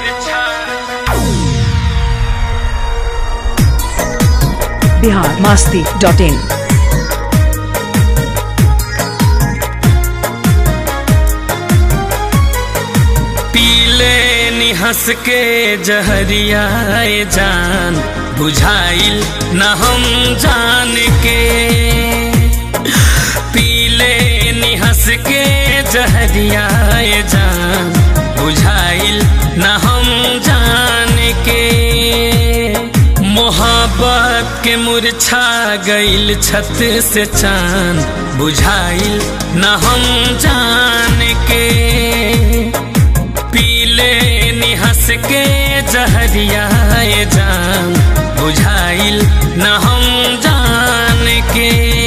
Bihar Masti dot in पीले निहस के जहरियाए जान बुझाइल न हम जान के पीले निहस के जहरियाए जान बुझाइल न हम जान के मोहब्बत के मुरछा गइल छत से चान बुझाइल न हम जान के पीले निहस के जहरियाए जान बुझाइल न हम जान के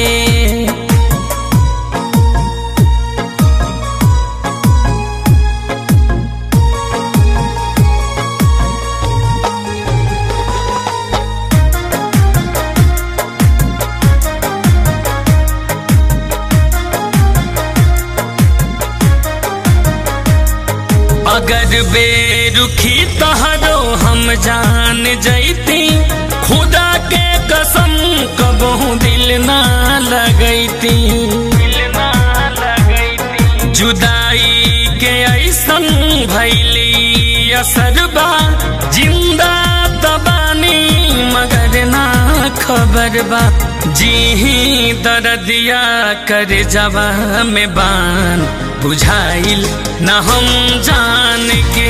अगर बेरुखी तहरो हम जान जैती खुदा के कसम कबहू दिल ना लगैती जुदाई के ऐसन भैली असरबा जिंदा तबानी मगर ना खबर बा जी दर्दिया कर जवा में बान बुझाइल न हम जान के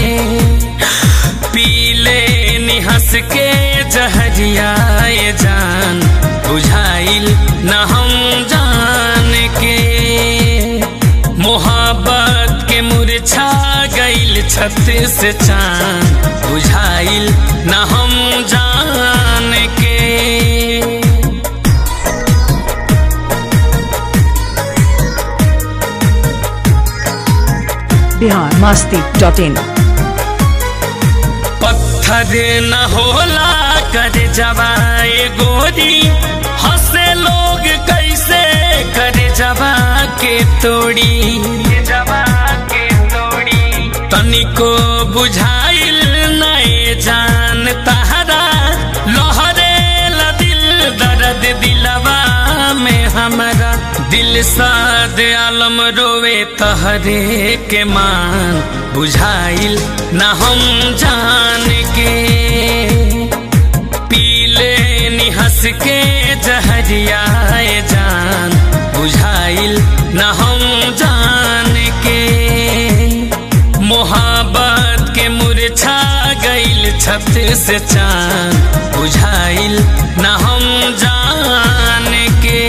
पीले निहस के जहरियाए जान बुझाइल न हम जान के मोहब्बत के मुरछा गइल छत से चांद बुझाइल न हम जान के बिहार मास्ती डॉट इन पत्थर न होला कर जवाए गोरी हंसे लोग कैसे कर जवा के तोड़ी जवा के तोड़ी तनिको बुझाइल नए जान तहरा लोहरे ला दिल दर्द दिलवा में हमारा दिल साद आलम रोवे तहरे के मान बुझाइल न हम जान के पीले निहस के जहरियाए जान बुझाइल न हम जान के मोहब्बत के मुरछा गइल छत से चांद बुझाइल न हम जान के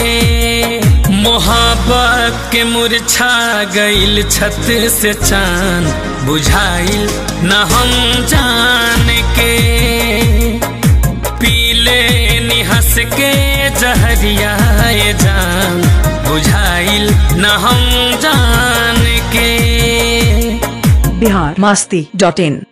मोहब्बत के मुरछा गइल छत से चांद बुझाइल न हम जान के पीले निहस के जहरियाए जान बुझाइल न हम जान के बिहार मास्ती डॉट इन